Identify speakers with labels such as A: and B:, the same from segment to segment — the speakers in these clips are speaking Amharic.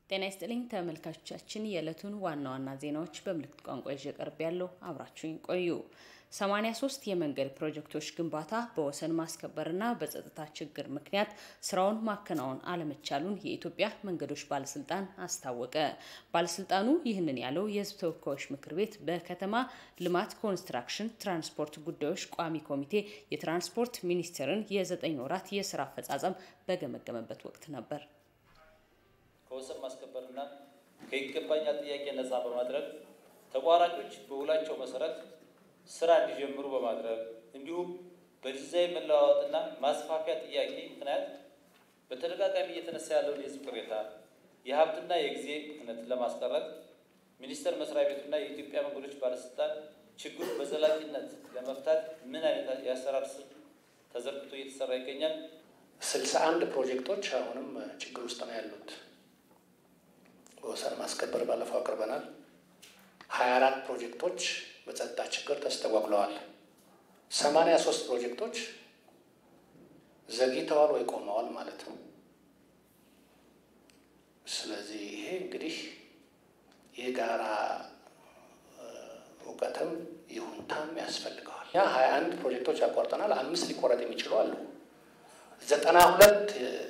A: ጤና ይስጥልኝ ተመልካቾቻችን፣ የዕለቱን ዋና ዋና ዜናዎች በምልክት ቋንቋ ይዤ ቀርብ ያለው አብራችሁኝ ቆዩ። 83 የመንገድ ፕሮጀክቶች ግንባታ በወሰን ማስከበርና በጸጥታ ችግር ምክንያት ስራውን ማከናወን አለመቻሉን የኢትዮጵያ መንገዶች ባለስልጣን አስታወቀ። ባለስልጣኑ ይህንን ያለው የሕዝብ ተወካዮች ምክር ቤት በከተማ ልማት ኮንስትራክሽን ትራንስፖርት ጉዳዮች ቋሚ ኮሚቴ የትራንስፖርት ሚኒስቴርን የዘጠኝ ወራት የስራ አፈጻጸም በገመገመበት ወቅት ነበር።
B: ከወሰን ማስከበርና ከይገባኛል ጥያቄ ነጻ በማድረግ ተቋራጮች በውላቸው መሰረት ስራ እንዲጀምሩ በማድረግ እንዲሁም በዲዛይን መለዋወጥና ማስፋፊያ ጥያቄ ምክንያት በተደጋጋሚ እየተነሳ ያለውን የህዝብ ቅሬታ፣ የሀብትና የጊዜ ብክነት ለማስቀረት ሚኒስቴር መስሪያ ቤቱና የኢትዮጵያ መንገዶች ባለስልጣን ችግሩ በዘላቂነት ለመፍታት ምን አይነት የአሰራር ስልት ተዘርግቶ እየተሰራ ይገኛል?
C: ስልሳ አንድ ፕሮጀክቶች አሁንም ችግር ውስጥ ነው ያሉት። በወሰን ማስከበር ባለፈው አቅርበናል። ሀያ አራት ፕሮጀክቶች በጸጥታ ችግር ተስተጓጉለዋል። ሰማንያ ሶስት ፕሮጀክቶች ዘግይተዋል ወይ ቆመዋል ማለት ነው። ስለዚህ ይሄ እንግዲህ የጋራ እውቀትም ይሁንታም ያስፈልገዋል። ያ ሀያ አንድ ፕሮጀክቶች ያቋርጠናል። አምስት ሊቆረጥ የሚችሉ አሉ። ዘጠና ሁለት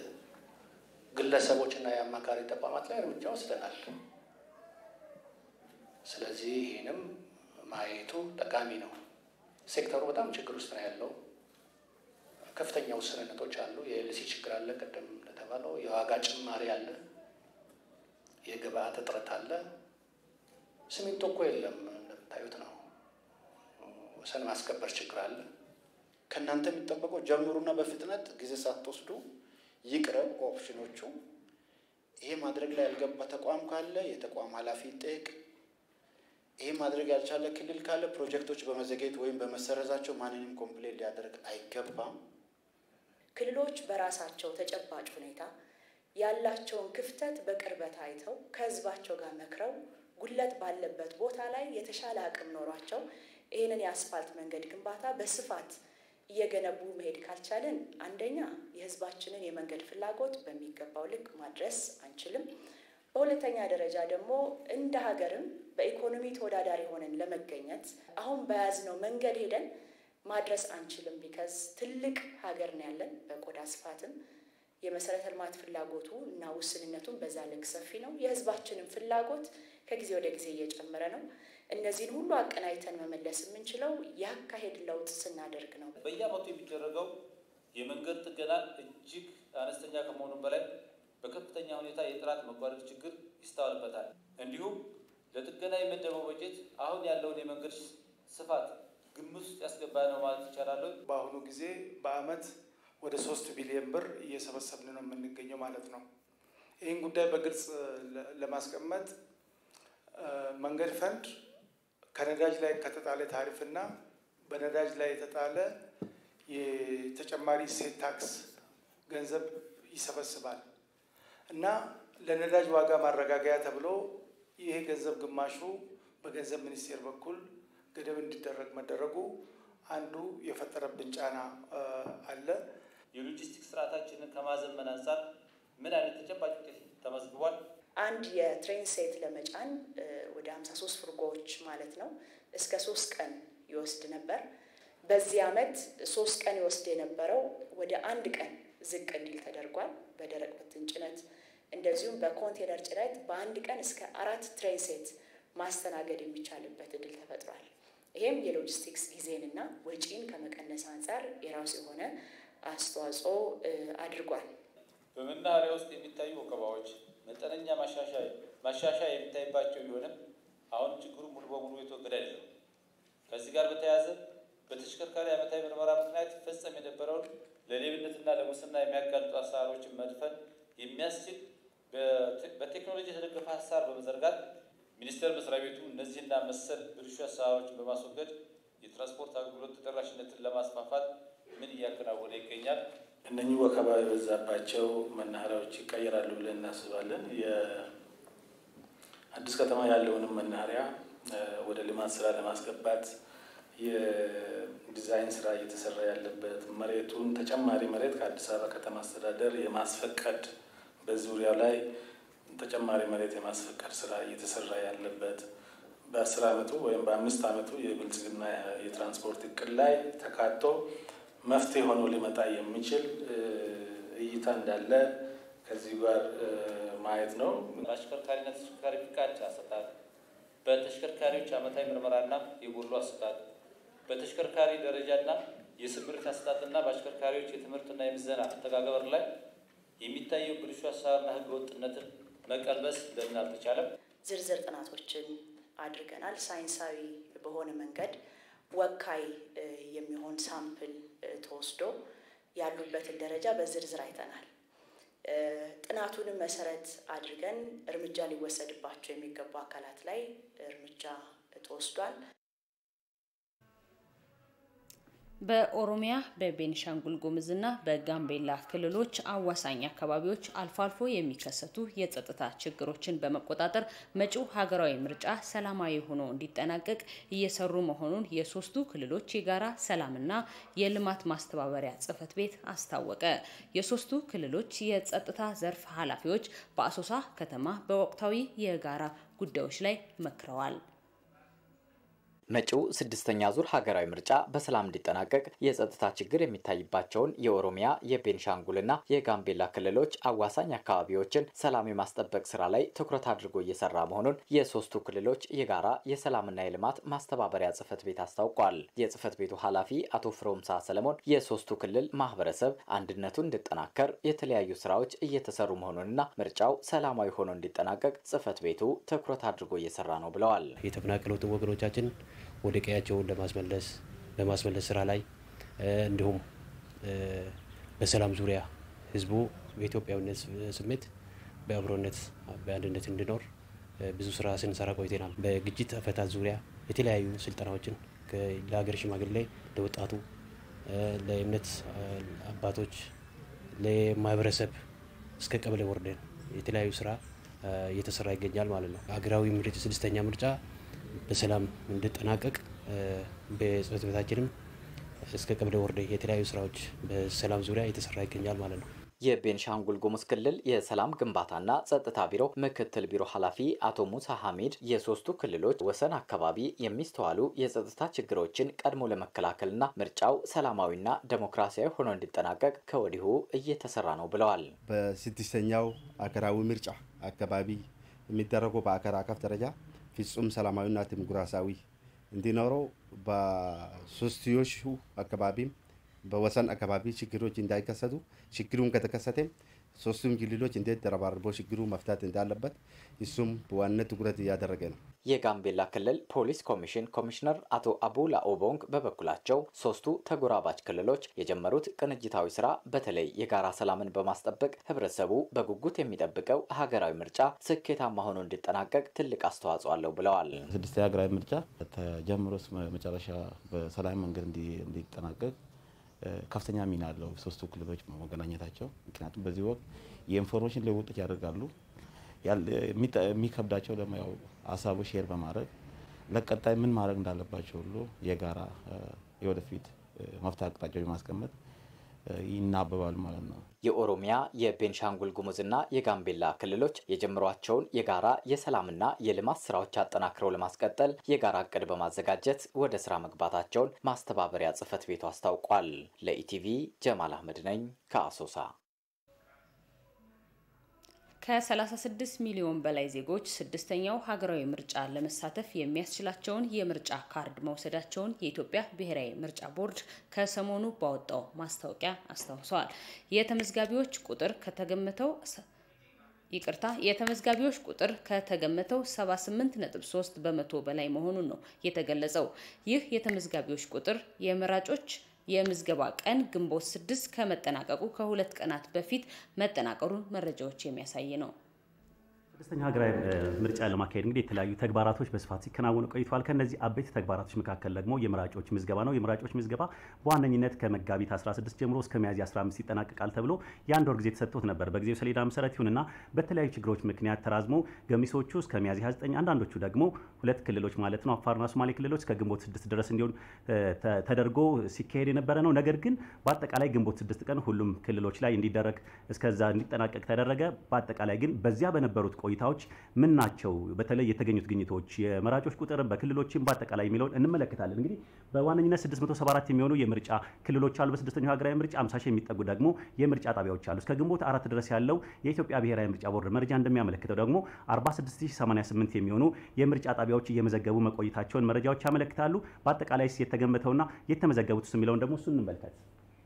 C: ግለሰቦችና የአማካሪ ተቋማት ላይ እርምጃ ወስደናል። ስለዚህ ይህንም ማየቱ ጠቃሚ ነው። ሴክተሩ በጣም ችግር ውስጥ ነው ያለው። ከፍተኛ ውስንነቶች አሉ። የኤልሲ ችግር አለ፣ ቅድም እንደተባለው የዋጋ ጭማሪ አለ፣ የግብአት እጥረት አለ። ሲሚንቶ እኮ የለም እንደምታዩት ነው። ወሰን ማስከበር ችግር አለ።
D: ከእናንተ የሚጠበቀው ጀምሩና በፍጥነት ጊዜ ሳትወስዱ ይቅረብ ኦፕሽኖቹ። ይሄ ማድረግ ላይ ያልገባ ተቋም ካለ የተቋም ኃላፊ ይጠየቅ። ይሄ ማድረግ ያልቻለ ክልል ካለ ፕሮጀክቶች በመዘግየት ወይም በመሰረዛቸው ማንንም ኮምፕሌን ሊያደርግ አይገባም።
E: ክልሎች በራሳቸው ተጨባጭ ሁኔታ ያላቸውን ክፍተት በቅርበት አይተው ከሕዝባቸው ጋር መክረው ጉድለት ባለበት ቦታ ላይ የተሻለ አቅም ኖሯቸው ይህንን የአስፋልት መንገድ ግንባታ በስፋት እየገነቡ መሄድ ካልቻልን አንደኛ የህዝባችንን የመንገድ ፍላጎት በሚገባው ልክ ማድረስ አንችልም። በሁለተኛ ደረጃ ደግሞ እንደ ሀገርም በኢኮኖሚ ተወዳዳሪ ሆነን ለመገኘት አሁን በያዝነው መንገድ ሄደን ማድረስ አንችልም። ቢከዝ ትልቅ ሀገር ነው ያለን በቆዳ ስፋትም የመሰረተ ልማት ፍላጎቱ እና ውስንነቱን በዛ ልክ ሰፊ ነው። የህዝባችንን ፍላጎት ከጊዜ ወደ ጊዜ እየጨመረ ነው። እነዚህን ሁሉ አቀናጅተን መመለስ የምንችለው የአካሄድ ለውጥ ስናደርግ ነው።
B: በየዓመቱ የሚደረገው የመንገድ ጥገና እጅግ አነስተኛ ከመሆኑ በላይ በከፍተኛ ሁኔታ የጥራት መጓደል ችግር ይስተዋልበታል። እንዲሁም ለጥገና የመደበው በጀት አሁን ያለውን የመንገድ ስፋት ግምት ውስጥ ያስገባ ነው ማለት ይቻላል።
F: በአሁኑ ጊዜ በአመት ወደ ሶስት ቢሊዮን ብር እየሰበሰብን ነው የምንገኘው ማለት ነው። ይህን ጉዳይ በግልጽ ለማስቀመጥ መንገድ ፈንድ ከነዳጅ ላይ ከተጣለ ታሪፍና በነዳጅ ላይ የተጣለ የተጨማሪ እሴት ታክስ ገንዘብ ይሰበስባል እና ለነዳጅ ዋጋ ማረጋገያ ተብሎ ይሄ ገንዘብ ግማሹ በገንዘብ ሚኒስቴር በኩል ገደብ እንዲደረግ መደረጉ አንዱ የፈጠረብን ጫና አለ።
B: የሎጂስቲክስ ስርዓታችንን ከማዘመን አንጻር ምን አይነት ተጨባጭ ውጤት ተመዝግቧል?
E: አንድ የትሬን ሴት ለመጫን ወደ 53 ፍርጎዎች ማለት ነው እስከ ሶስት ቀን ይወስድ ነበር። በዚህ ዓመት ሶስት ቀን ይወስድ የነበረው ወደ አንድ ቀን ዝቅ እንዲል ተደርጓል። በደረቅ ብትን ጭነት እንደዚሁም በኮንቴነር ጭነት በአንድ ቀን እስከ አራት ትሬን ሴት ማስተናገድ የሚቻልበት እድል ተፈጥሯል። ይሄም የሎጂስቲክስ ጊዜንና ወጪን ከመቀነስ አንጻር የራሱ የሆነ አስተዋጽኦ አድርጓል።
B: በመናኸሪያ ውስጥ የሚታዩ ወከባዎች መጠነኛ ማሻሻያ የሚታይባቸው ቢሆንም አሁን ችግሩ ሙሉ በሙሉ የተወገደ አይደለም። ከዚህ ጋር በተያያዘ በተሽከርካሪ ዓመታዊ ምርመራ ምክንያት ይፈጸም የነበረውን ለሌብነትና ለሙስና የሚያጋልጡ አሰራሮችን መድፈን የሚያስችል በቴክኖሎጂ የተደገፈ ሀሳብ በመዘርጋት ሚኒስቴር መስሪያ ቤቱ እነዚህና መሰል ብልሹ አሰራሮችን በማስወገድ የትራንስፖርት አገልግሎት ተደራሽነትን ለማስፋፋት ምን እያከናወነ ይገኛል?
G: እነኚህ ወከባ የበዛባቸው መናኸሪያዎች ይቀየራሉ ብለን እናስባለን። የአዲስ ከተማ ያለውንም መናኸሪያ ወደ ልማት ስራ ለማስገባት የዲዛይን ስራ እየተሰራ ያለበት መሬቱን ተጨማሪ መሬት ከአዲስ አበባ ከተማ አስተዳደር የማስፈቀድ በዙሪያው ላይ ተጨማሪ መሬት የማስፈቀድ ስራ እየተሰራ ያለበት በአስር ዓመቱ ወይም በአምስት ዓመቱ የብልጽግና የትራንስፖርት እቅድ ላይ ተካቶ መፍትሄ ሆኖ ሊመጣ የሚችል እይታ እንዳለ ከዚህ ጋር ማየት ነው።
B: በአሽከርካሪና ተሽከርካሪ ፍቃድ አሰጣጥ፣ በተሽከርካሪዎች ዓመታዊ ምርመራና የጎሎ አሰጣጥ፣ በተሽከርካሪ ደረጃና የስምሪት አሰጣጥና በአሽከርካሪዎች የትምህርትና የምዘና አተገባበር ላይ የሚታየው ብልሹ አሰራርና ሕገ ወጥነትን መቀልበስ ለምን አልተቻለም?
E: ዝርዝር ጥናቶችን አድርገናል። ሳይንሳዊ በሆነ መንገድ ወካይ የሚሆን ሳምፕል ተወስዶ ያሉበትን ደረጃ በዝርዝር አይተናል። ጥናቱንም መሰረት አድርገን እርምጃ ሊወሰድባቸው የሚገቡ አካላት ላይ እርምጃ ተወስዷል።
A: በኦሮሚያ በቤኒሻንጉል ጉሙዝና በጋምቤላ ክልሎች አዋሳኝ አካባቢዎች አልፎ አልፎ የሚከሰቱ የጸጥታ ችግሮችን በመቆጣጠር መጪው ሀገራዊ ምርጫ ሰላማዊ ሆኖ እንዲጠናቀቅ እየሰሩ መሆኑን የሶስቱ ክልሎች የጋራ ሰላምና የልማት ማስተባበሪያ ጽሕፈት ቤት አስታወቀ። የሶስቱ ክልሎች የጸጥታ ዘርፍ ኃላፊዎች በአሶሳ ከተማ በወቅታዊ የጋራ ጉዳዮች ላይ መክረዋል።
H: መጪው ስድስተኛ ዙር ሀገራዊ ምርጫ በሰላም እንዲጠናቀቅ የጸጥታ ችግር የሚታይባቸውን የኦሮሚያ የቤንሻንጉልና የጋምቤላ ክልሎች አዋሳኝ አካባቢዎችን ሰላም የማስጠበቅ ስራ ላይ ትኩረት አድርጎ እየሰራ መሆኑን የሶስቱ ክልሎች የጋራ የሰላምና የልማት ማስተባበሪያ ጽሕፈት ቤት አስታውቋል። የጽሕፈት ቤቱ ኃላፊ አቶ ፍሮምሳ ሰለሞን የሶስቱ ክልል ማህበረሰብ አንድነቱ እንዲጠናከር የተለያዩ ስራዎች እየተሰሩ መሆኑንና ምርጫው ሰላማዊ ሆኖ እንዲጠናቀቅ ጽሕፈት ቤቱ ትኩረት አድርጎ እየሰራ ነው ብለዋል።
I: የተፈናቀሉትን ወገኖቻችን ወደ ቀያቸውን ለማስመለስ በማስመለስ ስራ ላይ እንዲሁም በሰላም ዙሪያ ህዝቡ በኢትዮጵያዊነት ስሜት በአብሮነት በአንድነት እንዲኖር ብዙ ስራ ስንሰራ ቆይተናል። በግጭት አፈታት ዙሪያ የተለያዩ ስልጠናዎችን ለሀገር ሽማግሌ፣ ለወጣቱ፣ ለእምነት አባቶች፣ ለማህበረሰብ እስከ ቀበሌ ወርደን የተለያዩ ስራ እየተሰራ ይገኛል ማለት ነው። ሀገራዊ ምርጫ ስድስተኛ ምርጫ በሰላም እንዲጠናቀቅ በጽሕፈት ቤታችንም እስከ ቀበሌ ወረዳ የተለያዩ ስራዎች በሰላም ዙሪያ እየተሰራ ይገኛል ማለት ነው።
H: የቤንሻንጉል ጉሙዝ ክልል የሰላም ግንባታና ጸጥታ ቢሮ ምክትል ቢሮ ኃላፊ አቶ ሙሳ ሐሚድ የሶስቱ ክልሎች ወሰን አካባቢ የሚስተዋሉ የጸጥታ ችግሮችን ቀድሞ ለመከላከልና ምርጫው ሰላማዊና ዴሞክራሲያዊ ሆኖ እንዲጠናቀቅ ከወዲሁ እየተሰራ ነው ብለዋል።
J: በስድስተኛው አገራዊ ምርጫ አካባቢ የሚደረገው በአገር አቀፍ ደረጃ ፍጹም ሰላማዊና ዲሞክራሲያዊ እንዲኖረው በሶስትዮሹ አካባቢም በወሰን አካባቢ ችግሮች እንዳይከሰቱ ችግሩን ከተከሰተም ሶስቱም ክልሎች እንዴት ተረባርቦ ችግሩ መፍታት እንዳለበት እሱም በዋናነት ትኩረት እያደረገ ነው።
H: የጋምቤላ ክልል ፖሊስ ኮሚሽን ኮሚሽነር አቶ አቡላ ኦቦንግ በበኩላቸው ሶስቱ ተጎራባች ክልሎች የጀመሩት ቅንጅታዊ ስራ በተለይ የጋራ ሰላምን በማስጠበቅ ህብረተሰቡ በጉጉት የሚጠብቀው ሀገራዊ ምርጫ ስኬታማ ሆኖ እንዲጠናቀቅ ትልቅ አስተዋጽኦ አለው ብለዋል።
K: ስድስተኛ ሀገራዊ ምርጫ ተጀምሮ መጨረሻ በሰላም መንገድ እንዲጠናቀቅ ከፍተኛ ሚና አለው ሶስቱ ክልሎች መገናኘታቸው። ምክንያቱም በዚህ ወቅት የኢንፎርሜሽን ልውውጦች ያደርጋሉ። የሚከብዳቸው ደግሞ ያው ሀሳቡ ሼር በማድረግ ለቀጣይ ምን ማድረግ እንዳለባቸው ሁሉ የጋራ የወደፊት መፍትሄ አቅጣጫዎች በማስቀመጥ ይናበባሉ ማለት ነው።
H: የኦሮሚያ የቤንሻንጉል ጉሙዝና የጋምቤላ ክልሎች የጀመሯቸውን የጋራ የሰላምና የልማት ስራዎች አጠናክረው ለማስቀጠል የጋራ እቅድ በማዘጋጀት ወደ ስራ መግባታቸውን ማስተባበሪያ ጽሕፈት ቤቱ አስታውቋል። ለኢቲቪ ጀማል አህመድ ነኝ ከአሶሳ።
A: ከ36 ሚሊዮን በላይ ዜጎች ስድስተኛው ሀገራዊ ምርጫ ለመሳተፍ የሚያስችላቸውን የምርጫ ካርድ መውሰዳቸውን የኢትዮጵያ ብሔራዊ ምርጫ ቦርድ ከሰሞኑ ባወጣው ማስታወቂያ አስታውሰዋል። የተመዝጋቢዎች ቁጥር ከተገመተው ይቅርታ የተመዝጋቢዎች ቁጥር ከተገመተው 78.3 በመቶ በላይ መሆኑን ነው የተገለጸው። ይህ የተመዝጋቢዎች ቁጥር የመራጮች የምዝገባ ቀን ግንቦት ስድስት ከመጠናቀቁ ከሁለት ቀናት በፊት መጠናቀሩን መረጃዎች የሚያሳይ ነው።
L: ስድስተኛ ሀገራዊ ምርጫ ለማካሄድ እንግዲህ የተለያዩ ተግባራቶች በስፋት ሲከናወኑ ቆይተዋል። ከነዚህ አበይት ተግባራቶች መካከል ደግሞ የመራጮች ምዝገባ ነው። የመራጮች ምዝገባ በዋነኝነት ከመጋቢት 16 ጀምሮ እስከ ሚያዝያ 15 ይጠናቀቃል ተብሎ የአንድ ወር ጊዜ ተሰጥቶት ነበር። በጊዜው ሰሌዳ መሰረት ይሁንና በተለያዩ ችግሮች ምክንያት ተራዝሞ ገሚሶቹ እስከ ሚያዝያ 29 አንዳንዶቹ ደግሞ ሁለት ክልሎች ማለት ነው አፋርና ሶማሌ ክልሎች እስከ ግንቦት 6 ድረስ እንዲሆን ተደርጎ ሲካሄድ የነበረ ነው። ነገር ግን በአጠቃላይ ግንቦት 6 ቀን ሁሉም ክልሎች ላይ እንዲደረግ እስከዛ እንዲጠናቀቅ ተደረገ። በአጠቃላይ ግን በዚያ በነበሩት ቆይታዎች ምን ናቸው? በተለይ የተገኙት ግኝቶች፣ የመራጮች ቁጥር በክልሎችም በአጠቃላይ የሚለውን እንመለከታለን። እንግዲህ በዋነኝነት 674 የሚሆኑ የምርጫ ክልሎች አሉ። በስድስተኛው ሀገራዊ ምርጫ 50 ሺህ የሚጠጉ ደግሞ የምርጫ ጣቢያዎች አሉ። እስከ ግንቦት አራት ድረስ ያለው የኢትዮጵያ ብሔራዊ ምርጫ ቦርድ መረጃ እንደሚያመለክተው ደግሞ 46088 የሚሆኑ የምርጫ ጣቢያዎች እየመዘገቡ መቆየታቸውን መረጃዎች ያመለክታሉ። በአጠቃላይ የተገመተውና የተመዘገቡት የሚለውን ደግሞ እሱ እንመልከት።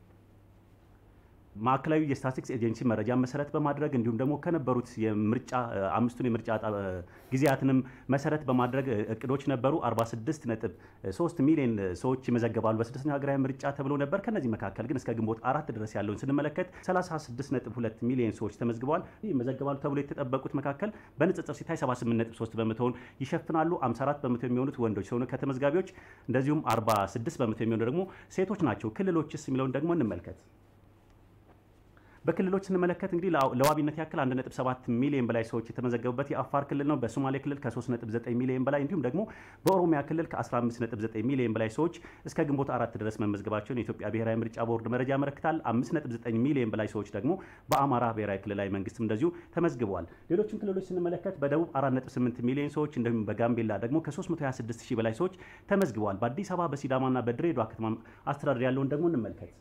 L: ማዕከላዊ የስታቲስቲክስ ኤጀንሲ መረጃ መሰረት በማድረግ እንዲሁም ደግሞ ከነበሩት የምርጫ አምስቱን የምርጫ ጊዜያትንም መሰረት በማድረግ እቅዶች ነበሩ። 46 ነጥብ 3 ሚሊዮን ሰዎች ይመዘገባሉ በስድስተኛው ሀገራዊ ምርጫ ተብሎ ነበር። ከነዚህ መካከል ግን እስከ ግንቦት አራት ድረስ ያለውን ስንመለከት 36 ነጥብ 2 ሚሊዮን ሰዎች ተመዝግበዋል። ይመዘገባሉ ተብሎ የተጠበቁት መካከል በንጽጽር ሲታይ 78 ነጥብ 3 በመቶውን ይሸፍናሉ። 54 በመቶ የሚሆኑት ወንዶች ሲሆኑ ከተመዝጋቢዎች እንደዚሁም 46 በመቶ የሚሆኑ ደግሞ ሴቶች ናቸው። ክልሎችስ የሚለውን ደግሞ እንመልከት። በክልሎች ስንመለከት እንግዲህ ለዋቢነት ያክል 1.7 ሚሊዮን በላይ ሰዎች የተመዘገቡበት የአፋር ክልል ነው። በሶማሌ ክልል ከ3.9 ሚሊዮን በላይ እንዲሁም ደግሞ በኦሮሚያ ክልል ከ15.9 ሚሊዮን በላይ ሰዎች እስከ ግንቦት አራት ድረስ መመዝገባቸውን የኢትዮጵያ ብሔራዊ ምርጫ ቦርድ መረጃ ያመለክታል። 5.9 ሚሊዮን በላይ ሰዎች ደግሞ በአማራ ብሔራዊ ክልላዊ መንግስትም እንደዚሁ ተመዝግበዋል። ሌሎችም ክልሎች ስንመለከት በደቡብ 4.8 ሚሊዮን ሰዎች እንዲሁም በጋምቤላ ደግሞ ከ326 ሺህ በላይ ሰዎች ተመዝግበዋል። በአዲስ አበባ በሲዳማና በድሬዳዋ ከተማ አስተዳደር ያለውን ደግሞ እንመልከት።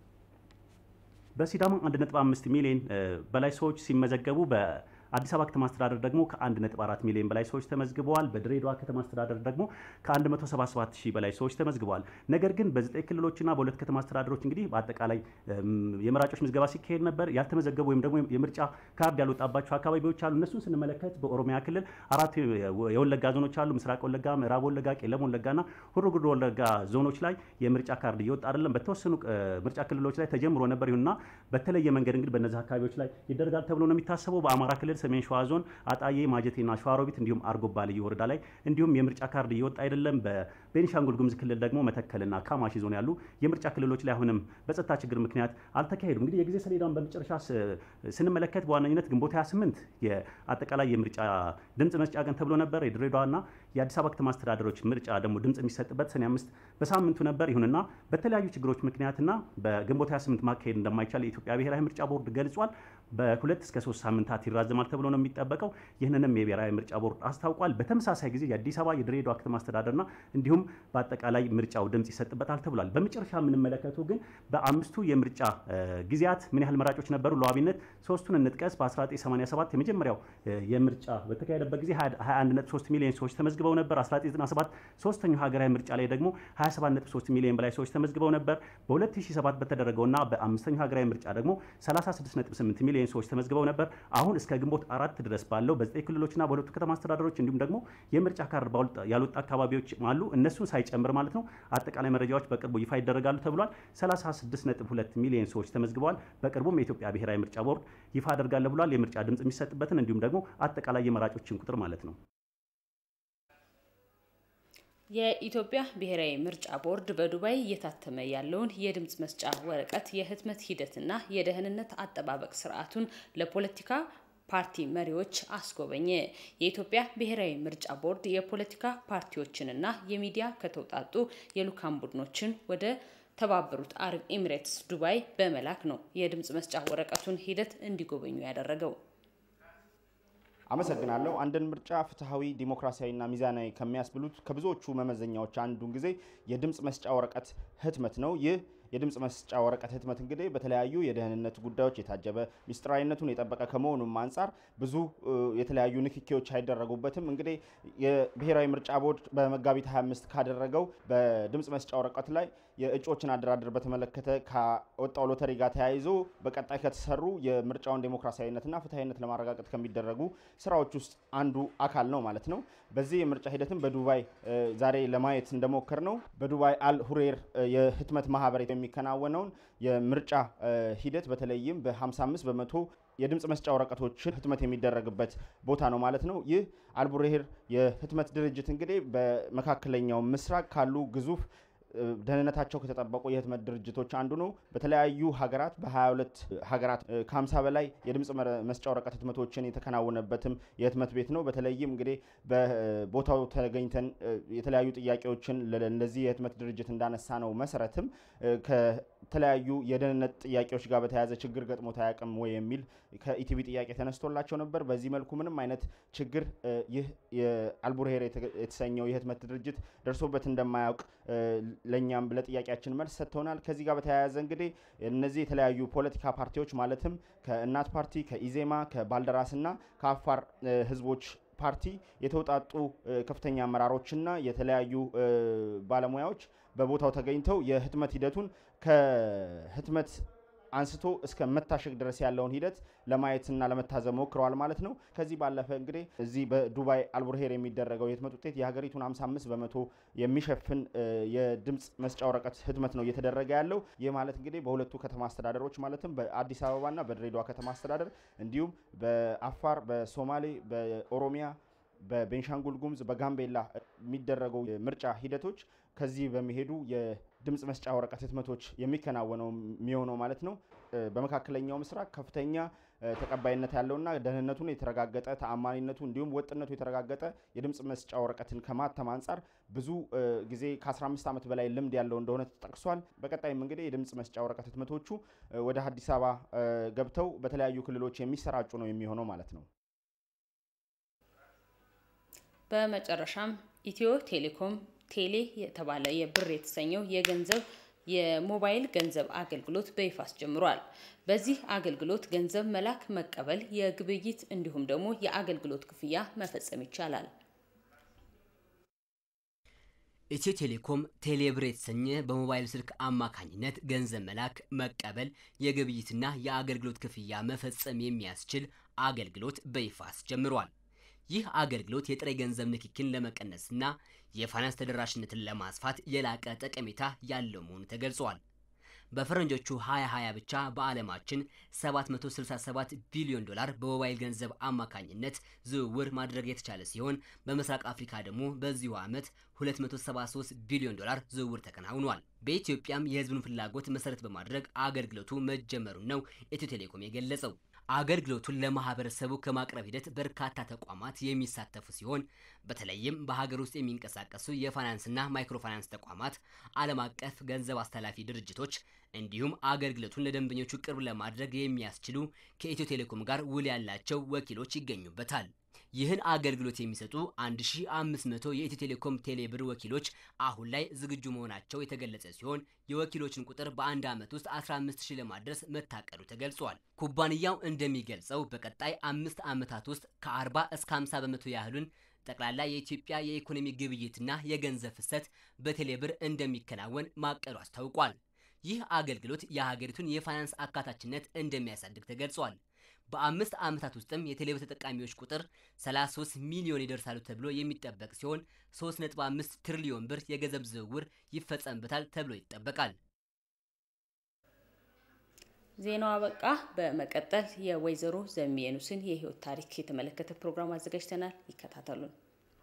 L: በሲዳማ 1.5 ሚሊዮን በላይ ሰዎች ሲመዘገቡ በአዲስ አበባ ከተማ አስተዳደር ደግሞ ከ1.4 ሚሊዮን በላይ ሰዎች ተመዝግበዋል። በድሬዳዋ ከተማ አስተዳደር ደግሞ ከ177 ሺህ በላይ ሰዎች ተመዝግበዋል። ነገር ግን በዘጠኝ ክልሎችና በሁለት ከተማ አስተዳደሮች እንግዲህ በአጠቃላይ የመራጮች ምዝገባ ሲካሄድ ነበር። ያልተመዘገቡ ወይም ደግሞ የምርጫ ካርድ ያልወጣባቸው አካባቢዎች አሉ። እነሱን ስንመለከት በኦሮሚያ ክልል አራት የወለጋ ዞኖች አሉ። ምስራቅ ወለጋ፣ ምዕራብ ወለጋ፣ ቄለም ወለጋና ሁሩ ጉዱ ወለጋ ዞኖች ላይ የምርጫ ካርድ እየወጣ አይደለም። በተወሰኑ ምርጫ ክልሎች ላይ ተጀምሮ ነበር። ይሁንና በተለየ መንገድ እንግዲህ በእነዚህ አካባቢዎች ላይ ይደረጋል ተብሎ ነው የሚታሰበው። በአማራ ክልል ሰሜን ሸዋ ዞን አጣዬ፣ ማጀቴና ሸዋሮቢት እንዲሁም አርጎባ ልዩ ወረዳ ላይ እንዲሁም የምርጫ ካርድ እየወጣ አይደለም። በቤኒሻንጉል ጉሙዝ ክልል ደግሞ መተከልና ካማሺ ዞን ያሉ የምርጫ ክልሎች ላይ አሁንም በጸጥታ ችግር ምክንያት አልተካሄዱም። እንግዲህ የጊዜ ሰሌዳውን በመጨረሻ ስንመለከት በዋነኝነት ግንቦት 28 የአጠቃላይ የምርጫ ድምፅ መስጫ ቀን ተብሎ ነበር። የድሬዳዋና የአዲስ አበባ ከተማ አስተዳደሮች ምርጫ ደግሞ ድምፅ የሚሰጥበት ሰኔ አምስት በሳምንቱ ነበር። ይሁንና በተለያዩ ችግሮች ምክንያትና በግንቦት 28 ማካሄድ እንደማይቻል የኢትዮጵያ ብሔራዊ ምርጫ ቦርድ ገልጿል። በሁለት እስከ ሶስት ሳምንታት ይራዘማል ተብሎ ነው የሚጠበቀው። ይህንንም የብሔራዊ ምርጫ ቦርድ አስታውቋል። በተመሳሳይ ጊዜ የአዲስ አበባ የድሬዳዋ ከተማ አስተዳደርና እንዲሁም በአጠቃላይ ምርጫው ድምፅ ይሰጥበታል ተብሏል። በመጨረሻ የምንመለከተው ግን በአምስቱ የምርጫ ጊዜያት ምን ያህል መራጮች ነበሩ? ለዋቢነት ሶስቱን እንጥቀስ። በ1987 የመጀመሪያው የምርጫ በተካሄደበት ጊዜ 21.3 ሚሊዮን ሰዎች ተመዝግበው ነበር። 1997 ሶስተኛው ሀገራዊ ምርጫ ላይ ደግሞ 27.3 ሚሊዮን በላይ ሰዎች ተመዝግበው ነበር። በ2007 በተደረገውና በአምስተኛው ሀገራዊ ምርጫ ደግሞ 36.8 ሚሊዮን ሰዎች ተመዝግበው ነበር። አሁን እስከ ግንቦት አራት ድረስ ባለው በዘጠኝ ክልሎችና በሁለቱ ከተማ አስተዳደሮች እንዲሁም ደግሞ የምርጫ ካርድ ያልወጣ አካባቢዎች አሉ። እነሱን ሳይጨምር ማለት ነው። አጠቃላይ መረጃዎች በቅርቡ ይፋ ይደረጋሉ ተብሏል። 36.2 ሚሊዮን ሰዎች ተመዝግበዋል። በቅርቡም የኢትዮጵያ ብሔራዊ ምርጫ ቦርድ ይፋ አደርጋለሁ ብሏል። የምርጫ ድምፅ የሚሰጥበትን እንዲሁም ደግሞ አጠቃላይ የመራጮችን ቁጥር ማለት ነው።
A: የኢትዮጵያ ብሔራዊ ምርጫ ቦርድ በዱባይ እየታተመ ያለውን የድምፅ መስጫ ወረቀት የህትመት ሂደትና የደህንነት አጠባበቅ ስርዓቱን ለፖለቲካ ፓርቲ መሪዎች አስጎበኘ። የኢትዮጵያ ብሔራዊ ምርጫ ቦርድ የፖለቲካ ፓርቲዎችንና የሚዲያ ከተውጣጡ የልኡካን ቡድኖችን ወደ ተባበሩት አረብ ኤሚሬትስ ዱባይ በመላክ ነው የድምፅ መስጫ ወረቀቱን ሂደት እንዲጎበኙ ያደረገው።
M: አመሰግናለሁ። አንድን ምርጫ ፍትሐዊ፣ ዲሞክራሲያዊና ሚዛናዊ ከሚያስብሉት ከብዙዎቹ መመዘኛዎች አንዱ ጊዜ የድምፅ መስጫ ወረቀት ህትመት ነው። ይህ የድምፅ መስጫ ወረቀት ህትመት እንግዲህ በተለያዩ የደህንነት ጉዳዮች የታጀበ ሚስጥራዊነቱን የጠበቀ ከመሆኑም አንጻር ብዙ የተለያዩ ንክኪዎች አይደረጉበትም። እንግዲህ የብሔራዊ ምርጫ ቦርድ በመጋቢት 25 ካደረገው በድምፅ መስጫ ወረቀት ላይ የእጩዎችን አደራደር በተመለከተ ከወጣው ሎተሪ ጋር ተያይዞ በቀጣይ ከተሰሩ የምርጫውን ዴሞክራሲያዊነትና ፍትሐዊነት ለማረጋገጥ ከሚደረጉ ስራዎች ውስጥ አንዱ አካል ነው ማለት ነው። በዚህ የምርጫ ሂደትም በዱባይ ዛሬ ለማየት እንደሞከር ነው በዱባይ አል ሁሬር የህትመት ማህበር የሚከናወነውን የምርጫ ሂደት በተለይም በ55 በመቶ የድምፅ መስጫ ወረቀቶችን ህትመት የሚደረግበት ቦታ ነው ማለት ነው። ይህ አልቡሬሄር የህትመት ድርጅት እንግዲህ በመካከለኛው ምስራቅ ካሉ ግዙፍ ደህንነታቸው ከተጠበቁ የህትመት ድርጅቶች አንዱ ነው። በተለያዩ ሀገራት በ22 ሀገራት ከ50 በላይ የድምፅ መስጫ ወረቀት ህትመቶችን የተከናወነበትም የህትመት ቤት ነው። በተለይም እንግዲህ በቦታው ተገኝተን የተለያዩ ጥያቄዎችን ለዚህ የህትመት ድርጅት እንዳነሳ ነው መሰረትም ከተለያዩ የደህንነት ጥያቄዎች ጋር በተያያዘ ችግር ገጥሞት አያውቅም ወይ የሚል ከኢቲቪ ጥያቄ ተነስቶላቸው ነበር። በዚህ መልኩ ምንም አይነት ችግር ይህ የአልቡርሄር የተሰኘው የህትመት ድርጅት ደርሶበት እንደማያውቅ ለእኛም ለጥያቄያችን መልስ ሰጥተውናል። ከዚህ ጋር በተያያዘ እንግዲህ እነዚህ የተለያዩ ፖለቲካ ፓርቲዎች ማለትም ከእናት ፓርቲ፣ ከኢዜማ፣ ከባልደራስና ከአፋር ህዝቦች ፓርቲ የተውጣጡ ከፍተኛ አመራሮችና የተለያዩ ባለሙያዎች በቦታው ተገኝተው የህትመት ሂደቱን ከህትመት አንስቶ እስከ መታሸግ ድረስ ያለውን ሂደት ለማየትና ለመታዘብ ሞክረዋል ማለት ነው። ከዚህ ባለፈ እንግዲህ እዚህ በዱባይ አልቡርሄር የሚደረገው የህትመት ውጤት የሀገሪቱን 55 በመቶ የሚሸፍን የድምፅ መስጫ ወረቀት ህትመት ነው እየተደረገ ያለው። ይህ ማለት እንግዲህ በሁለቱ ከተማ አስተዳደሮች ማለትም በአዲስ አበባና በድሬዳዋ ከተማ አስተዳደር እንዲሁም በአፋር፣ በሶማሌ፣ በኦሮሚያ በቤንሻንጉል ጉሙዝ በጋምቤላ የሚደረገው ምርጫ ሂደቶች ከዚህ በሚሄዱ የድምፅ መስጫ ወረቀት ህትመቶች የሚከናወነው የሚሆነው ማለት ነው። በመካከለኛው ምስራቅ ከፍተኛ ተቀባይነት ያለውና ደህንነቱን የተረጋገጠ ተአማኒነቱ እንዲሁም ወጥነቱ የተረጋገጠ የድምፅ መስጫ ወረቀትን ከማተም አንጻር ብዙ ጊዜ ከ15 ዓመት በላይ ልምድ ያለው እንደሆነ ተጠቅሷል። በቀጣይም እንግዲህ የድምፅ መስጫ ወረቀት ህትመቶቹ ወደ አዲስ አበባ ገብተው በተለያዩ ክልሎች የሚሰራጩ ነው የሚሆነው ማለት ነው።
A: በመጨረሻም ኢትዮ ቴሌኮም ቴሌ የተባለ የብር የተሰኘው የገንዘብ የሞባይል ገንዘብ አገልግሎት በይፋ አስጀምሯል። በዚህ አገልግሎት ገንዘብ መላክ፣ መቀበል፣ የግብይት እንዲሁም ደግሞ የአገልግሎት ክፍያ መፈጸም ይቻላል።
N: ኢትዮ ቴሌኮም ቴሌብር የተሰኘ በሞባይል ስልክ አማካኝነት ገንዘብ መላክ፣ መቀበል፣ የግብይትና የአገልግሎት ክፍያ መፈጸም የሚያስችል አገልግሎት በይፋ አስጀምሯል። ይህ አገልግሎት የጥሬ ገንዘብ ንክኪን ለመቀነስና የፋይናንስ ተደራሽነትን ለማስፋት የላቀ ጠቀሜታ ያለው መሆኑ ተገልጿል። በፈረንጆቹ 2020 ብቻ በዓለማችን 767 ቢሊዮን ዶላር በሞባይል ገንዘብ አማካኝነት ዝውውር ማድረግ የተቻለ ሲሆን በምስራቅ አፍሪካ ደግሞ በዚሁ ዓመት 273 ቢሊዮን ዶላር ዝውውር ተከናውኗል። በኢትዮጵያም የሕዝቡን ፍላጎት መሰረት በማድረግ አገልግሎቱ መጀመሩን ነው ኢትዮ ቴሌኮም የገለጸው። አገልግሎቱን ለማህበረሰቡ ከማቅረብ ሂደት በርካታ ተቋማት የሚሳተፉ ሲሆን በተለይም በሀገር ውስጥ የሚንቀሳቀሱ የፋይናንስና ማይክሮፋይናንስ ተቋማት፣ ዓለም አቀፍ ገንዘብ አስተላላፊ ድርጅቶች እንዲሁም አገልግሎቱን ለደንበኞቹ ቅርብ ለማድረግ የሚያስችሉ ከኢትዮ ቴሌኮም ጋር ውል ያላቸው ወኪሎች ይገኙበታል። ይህን አገልግሎት የሚሰጡ 1500 የኢትዮ ቴሌኮም ቴሌብር ወኪሎች አሁን ላይ ዝግጁ መሆናቸው የተገለጸ ሲሆን የወኪሎችን ቁጥር በአንድ ዓመት ውስጥ 15000 ለማድረስ መታቀዱ ተገልጿል። ኩባንያው እንደሚገልጸው በቀጣይ አምስት ዓመታት ውስጥ ከ40 እስከ 50 በመቶ ያህሉን ጠቅላላ የኢትዮጵያ የኢኮኖሚ ግብይትና የገንዘብ ፍሰት በቴሌብር እንደሚከናወን ማቀዱ አስታውቋል። ይህ አገልግሎት የሀገሪቱን የፋይናንስ አካታችነት እንደሚያሳድግ ተገልጿል። በአምስት ዓመታት ውስጥም የቴሌብር ተጠቃሚዎች ቁጥር 33 ሚሊዮን ይደርሳሉ ተብሎ የሚጠበቅ ሲሆን 3.5 ትሪሊዮን ብር የገንዘብ ዝውውር ይፈጸምበታል ተብሎ ይጠበቃል።
A: ዜናው አበቃ። በመቀጠል የወይዘሮ ዘሚየኑስን የህይወት ታሪክ የተመለከተ ፕሮግራም አዘጋጅተናል። ይከታተሉን።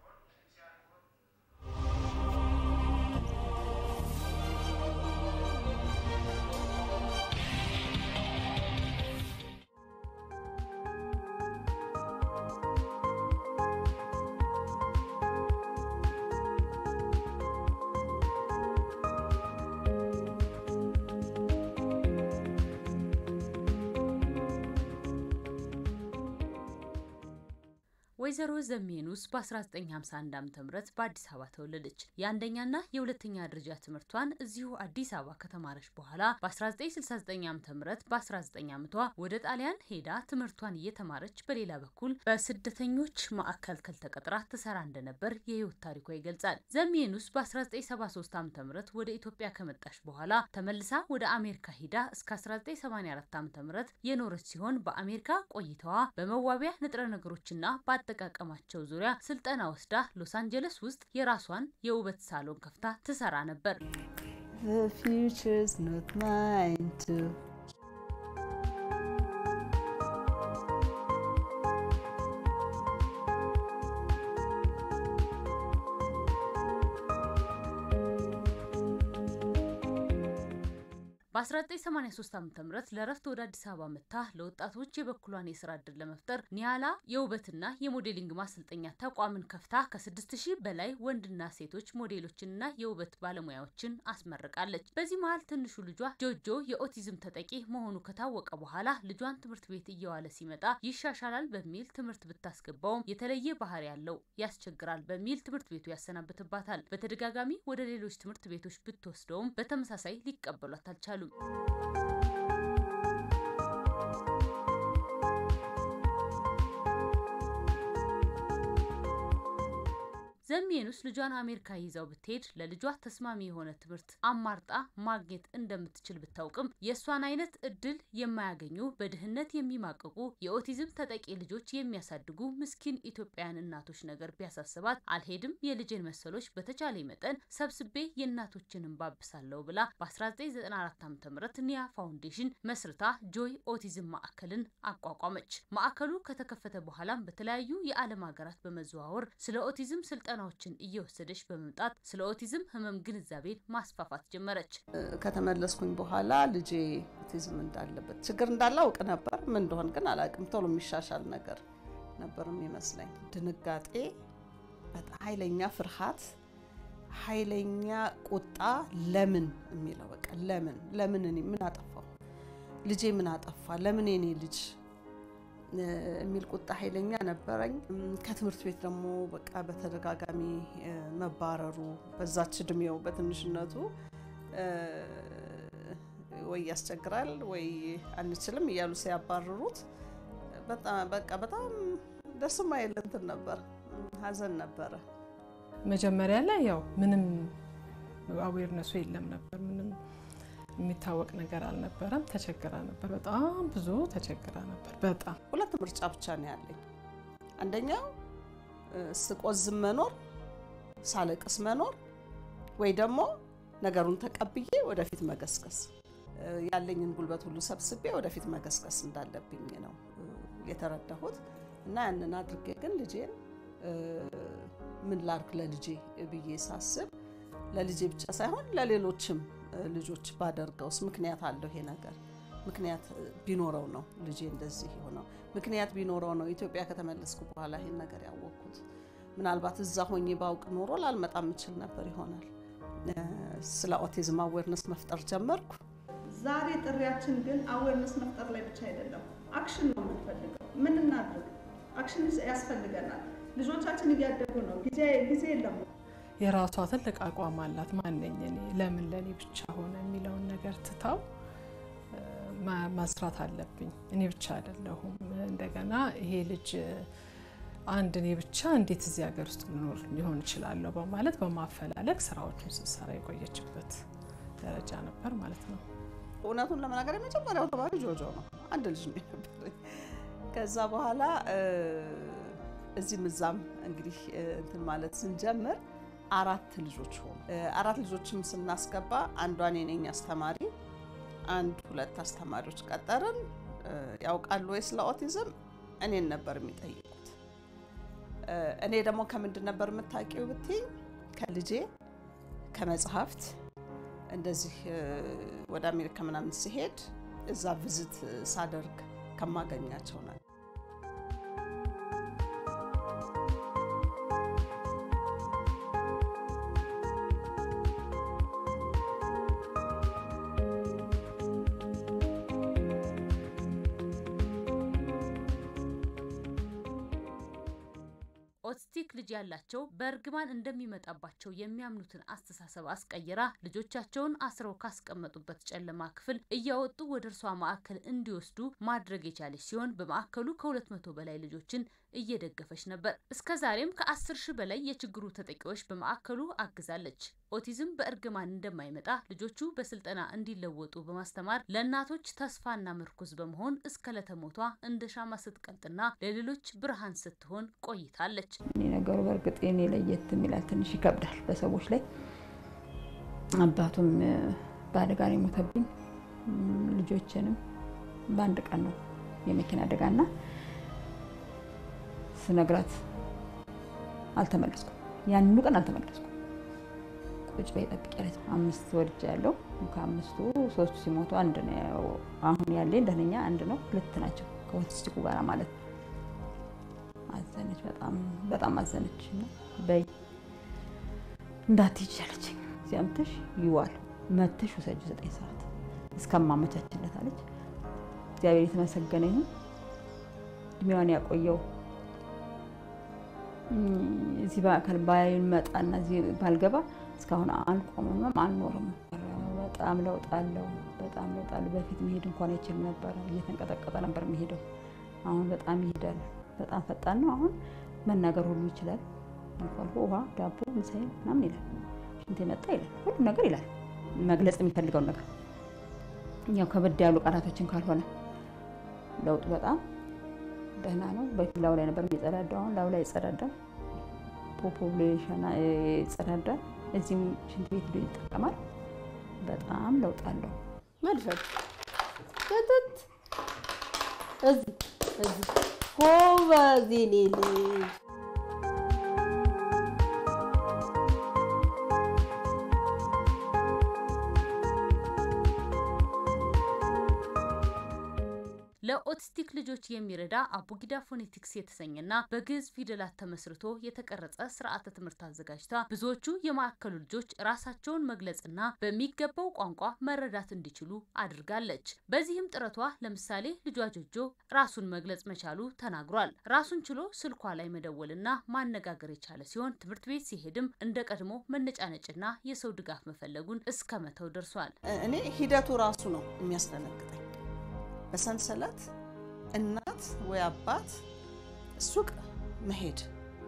A: ወይዘሮ ዘሜኑስ በ1951 ዓ ም በአዲስ አበባ ተወለደች። የአንደኛና የሁለተኛ ደረጃ ትምህርቷን እዚሁ አዲስ አበባ ከተማረች በኋላ በ1969 ዓ ም በ19 ዓመቷ ወደ ጣሊያን ሄዳ ትምህርቷን እየተማረች በሌላ በኩል በስደተኞች ማዕከል ተቀጥራ ትሰራ እንደነበር የህይወት ታሪኳ ይገልጻል። ዘሜኑስ በ1973 ዓ ም ወደ ኢትዮጵያ ከመጣች በኋላ ተመልሳ ወደ አሜሪካ ሄዳ እስከ 1984 ዓ ም የኖረች ሲሆን በአሜሪካ ቆይታዋ በመዋቢያ ንጥረ ነገሮችና አጠቃቀማቸው ዙሪያ ስልጠና ወስዳ ሎስ አንጀለስ ውስጥ የራሷን የውበት ሳሎን ከፍታ ትሰራ ነበር። በ1983 ዓ ም ለረፍት ወደ አዲስ አበባ መጥታ ለወጣቶች የበኩሏን የስራ እድል ለመፍጠር ኒያላ የውበትና የሞዴሊንግ ማሰልጠኛ ተቋምን ከፍታ ከ6000 በላይ ወንድና ሴቶች ሞዴሎችንና የውበት ባለሙያዎችን አስመርቃለች። በዚህ መሀል ትንሹ ልጇ ጆጆ የኦቲዝም ተጠቂ መሆኑ ከታወቀ በኋላ ልጇን ትምህርት ቤት እየዋለ ሲመጣ ይሻሻላል በሚል ትምህርት ብታስገባውም የተለየ ባህሪ ያለው ያስቸግራል በሚል ትምህርት ቤቱ ያሰናብትባታል። በተደጋጋሚ ወደ ሌሎች ትምህርት ቤቶች ብትወስደውም በተመሳሳይ ሊቀበሏት አልቻሉም። ዘሚየኑስ ልጇን አሜሪካ ይዛው ብትሄድ ለልጇ ተስማሚ የሆነ ትምህርት አማርጣ ማግኘት እንደምትችል ብታውቅም የእሷን አይነት እድል የማያገኙ በድህነት የሚማቀቁ የኦቲዝም ተጠቂ ልጆች የሚያሳድጉ ምስኪን ኢትዮጵያውያን እናቶች ነገር ቢያሳስባት አልሄድም፣ የልጄን መሰሎች በተቻለ መጠን ሰብስቤ የእናቶችን ባብሳለሁ ብላ በ1994 ዓ ም ኒያ ፋውንዴሽን መስርታ ጆይ ኦቲዝም ማዕከልን አቋቋመች። ማዕከሉ ከተከፈተ በኋላም በተለያዩ የዓለም ሀገራት በመዘዋወር ስለ ኦቲዝም ስልጠና ስልጠናዎችን እየወሰደች በመምጣት ስለ ኦቲዝም ህመም ግንዛቤን ማስፋፋት ጀመረች።
O: ከተመለስኩኝ በኋላ ልጄ ኦቲዝም እንዳለበት ችግር እንዳለ አውቅ ነበር። ምን እንደሆን ግን አላውቅም። ቶሎ የሚሻሻል ነገር ነበር የሚመስለኝ። ድንጋጤ፣ በጣም ኃይለኛ ፍርሃት፣ ኃይለኛ ቁጣ። ለምን የሚለው በቃ ለምን ለምን እኔ ምን አጠፋው? ልጄ ምን አጠፋ? ለምን የኔ ልጅ የሚል ቁጣ ኃይለኛ ነበረኝ። ከትምህርት ቤት ደግሞ በቃ በተደጋጋሚ መባረሩ በዛች እድሜው በትንሽነቱ ወይ ያስቸግራል ወይ አንችልም እያሉ ሲያባርሩት በቃ በጣም ደስ ማይል እንትን ነበር፣ ሀዘን ነበረ።
P: መጀመሪያ ላይ ያው ምንም አዌርነሱ የለም ነበር ምንም የሚታወቅ ነገር አልነበረም። ተቸግራ ነበር፣ በጣም ብዙ ተቸግራ ነበር። በጣም
O: ሁለት ምርጫ ብቻ ነው ያለኝ። አንደኛው ስቆዝም መኖር፣ ሳለቅስ መኖር ወይ ደግሞ ነገሩን ተቀብዬ ወደፊት መገስገስ፣ ያለኝን ጉልበት ሁሉ ሰብስቤ ወደፊት መገስገስ እንዳለብኝ ነው የተረዳሁት እና ያንን አድርጌ ግን ልጄን ምን ላርግ ለልጄ ብዬ ሳስብ ለልጄ ብቻ ሳይሆን ለሌሎችም ልጆች ባደርገውስ ምክንያት አለው ይሄ ነገር ምክንያት ቢኖረው ነው ልጄ እንደዚህ የሆነው ምክንያት ቢኖረው ነው ኢትዮጵያ ከተመለስኩ በኋላ ይሄን ነገር ያወቅኩት ምናልባት እዛ ሆኜ ባውቅ ኖሮ ላልመጣ የምችል ነበር ይሆናል ስለ ኦቲዝም አዌርነስ መፍጠር ጀመርኩ
Q: ዛሬ ጥሪያችን ግን አዌርነስ መፍጠር ላይ ብቻ አይደለም አክሽን ነው የምንፈልገው ምን እናድርግ አክሽን ያስፈልገናል ልጆቻችን እያደጉ ነው ጊዜ ጊዜ የለም
P: የራሷ ትልቅ አቋም አላት። ማነኝ እኔ ለምን ለእኔ ብቻ ሆነ የሚለውን ነገር ትታው መስራት አለብኝ። እኔ ብቻ አይደለሁም። እንደገና ይሄ ልጅ አንድ እኔ ብቻ እንዴት እዚህ ሀገር ውስጥ ልኖር ሊሆን እችላለሁ በማለት በማፈላለግ ስራዎቹን ስትሰራ የቆየችበት ደረጃ ነበር ማለት ነው።
O: እውነቱን ለመናገር የመጀመሪያው ተማሪ ጆጆ ነው። አንድ ልጅ ነው የነበረኝ። ከዛ በኋላ እዚህም እዛም እንግዲህ እንትን ማለት ስንጀምር አራት ልጆች ሆኑ። አራት ልጆችም ስናስገባ አንዷን የኔኝ አስተማሪ አንድ ሁለት አስተማሪዎች ቀጠርን። ያውቃሉ ወይ ስለ ኦቲዝም እኔን ነበር የሚጠይቁት። እኔ ደግሞ ከምንድን ነበር የምታውቂው ብትይኝ ከልጄ ከመጽሐፍት እንደዚህ ወደ አሜሪካ ምናምን ሲሄድ እዛ ቪዝት ሳደርግ ከማገኛቸው ነው።
A: ኦቲስቲክ ልጅ ያላቸው በእርግማን እንደሚመጣባቸው የሚያምኑትን አስተሳሰብ አስቀይራ ልጆቻቸውን አስረው ካስቀመጡበት ጨለማ ክፍል እያወጡ ወደ እርሷ ማዕከል እንዲወስዱ ማድረግ የቻለች ሲሆን በማዕከሉ ከሁለት መቶ በላይ ልጆችን እየደገፈች ነበር። እስከ ዛሬም ከአስር ሺህ በላይ የችግሩ ተጠቂዎች በማዕከሉ አግዛለች። ኦቲዝም በእርግማን እንደማይመጣ ልጆቹ በስልጠና እንዲለወጡ በማስተማር ለእናቶች ተስፋና ምርኩዝ በመሆን እስከ ለተሞቷ እንደ ሻማ ስትቀልጥና ለሌሎች ብርሃን ስትሆን ቆይታለች።
R: እኔ ነገሩ በእርግጥ የኔ ለየት የሚላል ትንሽ ይከብዳል በሰዎች ላይ። አባቱም በአደጋ ነው የሞተብኝ። ልጆችንም በአንድ ቀን ነው የመኪና አደጋና ስነግራት አልተመለስኩም። ያንኑ ቀን አልተመለስኩም። ቁጭ በይ ጠብቂ አለች። አምስት ወልጅ ያለው ከአምስቱ ሶስቱ ሲሞቱ አንድ ነው። አሁን ያለኝ ደህነኛ አንድ ነው። ሁለት ናቸው ከኦቲስቲኩ ጋር ማለት ነው። አዘነች፣ በጣም በጣም አዘነች። እና በይ እንዳትሄጂ አለችኝ። እዚያ መተሽ ይዋል መተሽ ውሰጂ ዘጠኝ ሰዓት እስከማመቻችለት አለች። እግዚአብሔር የተመሰገነ ይሁን እድሜዋን ያቆየው። እዚህ በአካል ባልመጣና እዚህ ባልገባ እስካሁን አልቆምም አልኖርም። በጣም ለውጥ አለው። በጣም ለውጥ አለው። በፊት መሄድ እንኳን አይችል ነበረ። እየተንቀጠቀጠ ነበር የሚሄደው። አሁን በጣም ይሄዳል። በጣም ፈጣን ነው። አሁን መናገር ሁሉ ይችላል። አልፎ አልፎ ውሃ፣ ዳቦ፣ ምሳዬ ምናምን ይላል። ሽንቴ መጣ ይላል። ሁሉ ነገር ይላል። መግለጽ የሚፈልገውን ነገር ያው ከበድ ያሉ ቃላቶችን ካልሆነ ለውጡ በጣም ደህና ነው። በፊት ላዩ ላይ ነበር የሚጸዳዳው። አሁን ላዩ ላይ ይጸዳዳል። ፖፖሌሽን ይጸዳዳል። እዚህም ሽንት ቤት ሄዶ ይጠቀማል። በጣም ለውጥ አለው።
S: መድፈት ትት እዚህ እዚህ ጎበዝ የኔ ልጅ
A: ለኦቲስቲክ ልጆች የሚረዳ አቡጊዳ ፎኔቲክስ የተሰኘና በግዕዝ ፊደላት ተመስርቶ የተቀረጸ ስርዓተ ትምህርት አዘጋጅታ ብዙዎቹ የማዕከሉ ልጆች ራሳቸውን መግለጽና በሚገባው ቋንቋ መረዳት እንዲችሉ አድርጋለች። በዚህም ጥረቷ ለምሳሌ ልጇ ጆጆ ራሱን መግለጽ መቻሉ ተናግሯል። ራሱን ችሎ ስልኳ ላይ መደወልና ማነጋገር የቻለ ሲሆን ትምህርት ቤት ሲሄድም እንደ ቀድሞ መነጫነጭና የሰው ድጋፍ መፈለጉን እስከ መተው ደርሷል።
O: እኔ ሂደቱ ራሱ ነው የሚያስደነግጠኝ። በሰንሰለት እናት ወይ አባት ሱቅ መሄድ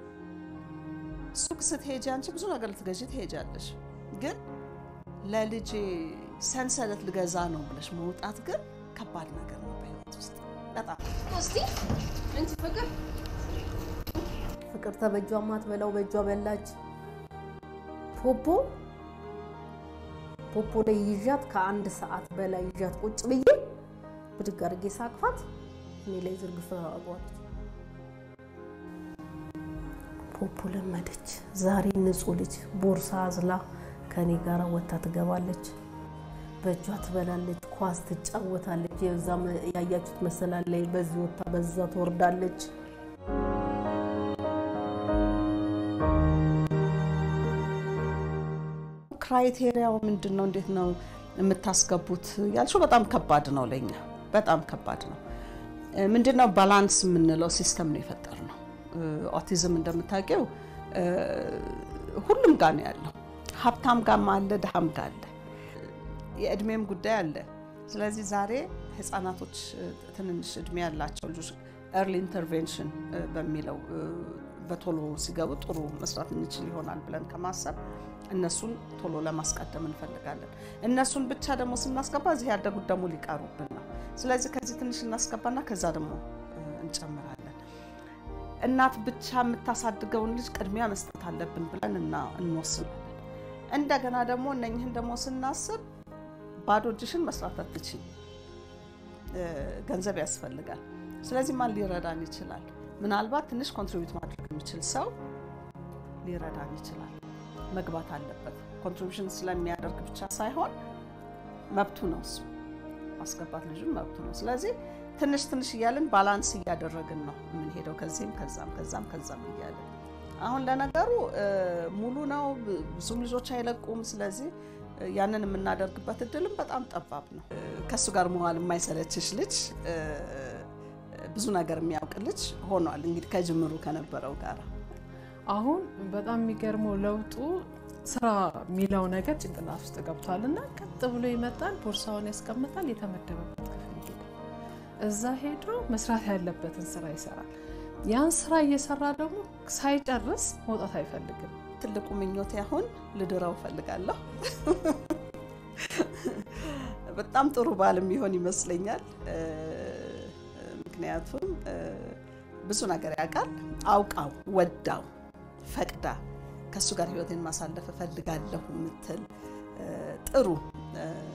O: ሱቅ ስትሄጂ አንቺ ብዙ ነገር ልትገዢ ትሄጃለሽ። ግን ለልጄ ሰንሰለት ልገዛ ነው ብለሽ መውጣት ግን ከባድ ነገር ነው በህይወት ውስጥ በጣም
S: እስቲ እንቺ ፍቅር ፍቅር ተበጇ ማትበላው በእጇ በላች። ፖፖ ፖፖ ላይ ይዣት ከአንድ ሰዓት በላይ ይዣት ቁጭ ብዬ ብድግ አድርጌ ሳቅፋት እኔ ላይ ዝርግፍ አድርጓለች። ፖፖ ለመደች። ዛሬ ንጹህ ልጅ ቦርሳ አዝላ ከኔ ጋር ወጥታ ትገባለች። በእጇ ትበላለች፣ ኳስ ትጫወታለች። የዛ ያያችሁት መሰላል ላይ በዚህ ወጥታ በዛ ትወርዳለች።
O: ክራይቴሪያው ምንድን ነው? እንዴት ነው የምታስገቡት ያልሽው በጣም ከባድ ነው ለኛ በጣም ከባድ ነው። ምንድን ነው ባላንስ የምንለው ሲስተም ነው የፈጠር ነው። ኦቲዝም እንደምታውቂው ሁሉም ጋር ነው ያለው። ሀብታም ጋርም አለ፣ ድሃም ጋር አለ፣ የእድሜም ጉዳይ አለ። ስለዚህ ዛሬ ህፃናቶች ትንንሽ እድሜ ያላቸው ልጆች ኤርሊ ኢንተርቬንሽን በሚለው በቶሎ ሲገቡ ጥሩ መስራት እንችል ይሆናል ብለን ከማሰብ እነሱን ቶሎ ለማስቀደም እንፈልጋለን። እነሱን ብቻ ደግሞ ስናስገባ እዚህ ያደጉት ደግሞ ሊቀሩብን ነው። ስለዚህ ከዚህ ትንሽ እናስገባና ከዛ ደግሞ እንጨምራለን። እናት ብቻ የምታሳድገውን ልጅ ቅድሚያ መስጠት አለብን ብለን እና እንወስናለን። እንደገና ደግሞ እነኝህን ደግሞ ስናስብ ባዶ እጅሽን መስራት አትችይም፣ ገንዘብ ያስፈልጋል። ስለዚህ ማን ሊረዳን ይችላል? ምናልባት ትንሽ ኮንትሪቢዩት ማድረግ የሚችል ሰው ሊረዳን ይችላል። መግባት አለበት። ኮንትሪቢሽን ስለሚያደርግ ብቻ ሳይሆን መብቱ ነው እሱ ማስገባት ልጁን መብቱ ነው። ስለዚህ ትንሽ ትንሽ እያልን ባላንስ እያደረግን ነው የምንሄደው ከዚህም ከዛም ከዛም ከዛም እያልን አሁን ለነገሩ ሙሉ ነው፣ ብዙም ልጆች አይለቁም። ስለዚህ ያንን የምናደርግበት እድልም በጣም ጠባብ ነው። ከእሱ ጋር መዋል የማይሰለችሽ ልጅ ብዙ ነገር የሚያውቅ ልጅ ሆኗል። እንግዲህ ከጅምሩ ከነበረው ጋር
P: አሁን በጣም የሚገርመው ለውጡ ስራ የሚለው ነገር ጭንቅላት ውስጥ ገብቷል እና ቀጥ ብሎ ይመጣል፣ ቦርሳውን ያስቀምጣል፣ የተመደበበት ክፍል ይሄዳል። እዛ ሄዶ መስራት ያለበትን ስራ ይሰራል። ያን ስራ እየሰራ ደግሞ ሳይጨርስ መውጣት አይፈልግም።
O: ትልቁ ምኞቴ አሁን ልድረው እፈልጋለሁ። በጣም ጥሩ ባል የሚሆን ይመስለኛል። ምክንያቱም ብዙ ነገር ያውቃል። አውቃው ወዳው ፈቅዳ ከእሱ ጋር ህይወቴን ማሳለፍ እፈልጋለሁ የምትል ጥሩ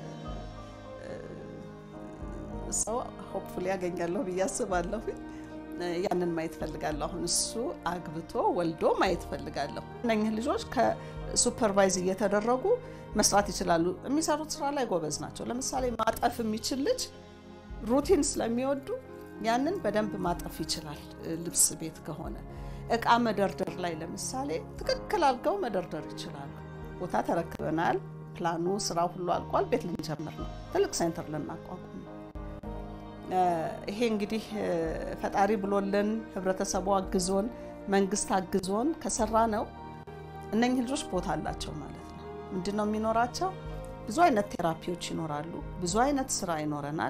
O: ሰው ሆፕፉሊ ያገኛለሁ ብዬ አስባለሁ። ያንን ማየት ፈልጋለሁ። አሁን እሱ አግብቶ ወልዶ ማየት ፈልጋለሁ። እነኝህ ልጆች ከሱፐርቫይዝ እየተደረጉ መስራት ይችላሉ። የሚሰሩት ስራ ላይ ጎበዝ ናቸው። ለምሳሌ ማጠፍ የሚችል ልጅ ሩቲን ስለሚወዱ ያንን በደንብ ማጠፍ ይችላል። ልብስ ቤት ከሆነ እቃ መደርደር ላይ ለምሳሌ ትክክል አድርገው መደርደር ይችላሉ። ቦታ ተረክበናል። ፕላኑ ስራ ሁሉ አልቋል። ቤት ልንጀምር ነው። ትልቅ ሴንተር ልናቋቁም ነው። ይሄ እንግዲህ ፈጣሪ ብሎልን ህብረተሰቡ አግዞን መንግስት አግዞን ከሰራ ነው እነኝህ ልጆች ቦታ አላቸው ማለት ነው። ምንድን ነው የሚኖራቸው? ብዙ አይነት ቴራፒዎች ይኖራሉ። ብዙ አይነት ስራ ይኖረናል።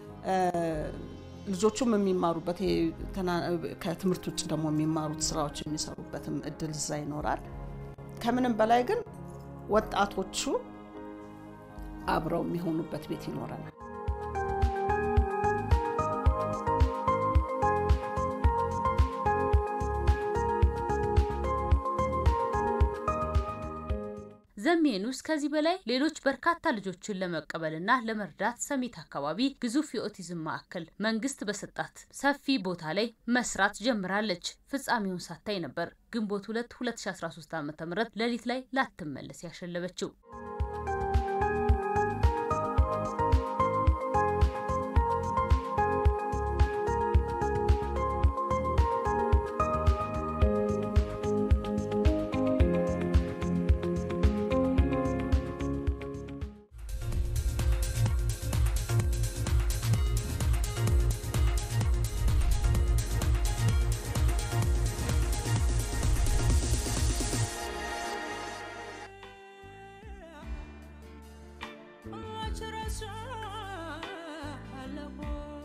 O: ልጆቹም የሚማሩበት ከትምህርት ውጭ ደግሞ የሚማሩት ስራዎች የሚሰሩበትም እድል እዛ ይኖራል። ከምንም በላይ ግን ወጣቶቹ አብረው የሚሆኑበት ቤት ይኖረናል።
A: ዘሜኑስ ከዚህ በላይ ሌሎች በርካታ ልጆችን ለመቀበልና ለመርዳት ሰሚት አካባቢ ግዙፍ የኦቲዝም ማዕከል መንግስት በሰጣት ሰፊ ቦታ ላይ መስራት ጀምራለች። ፍጻሜውን ሳታይ ነበር ግንቦት 2 2013 ዓ.ም ሌሊት ላይ ላትመለስ ያሸለበችው።
T: What should I say?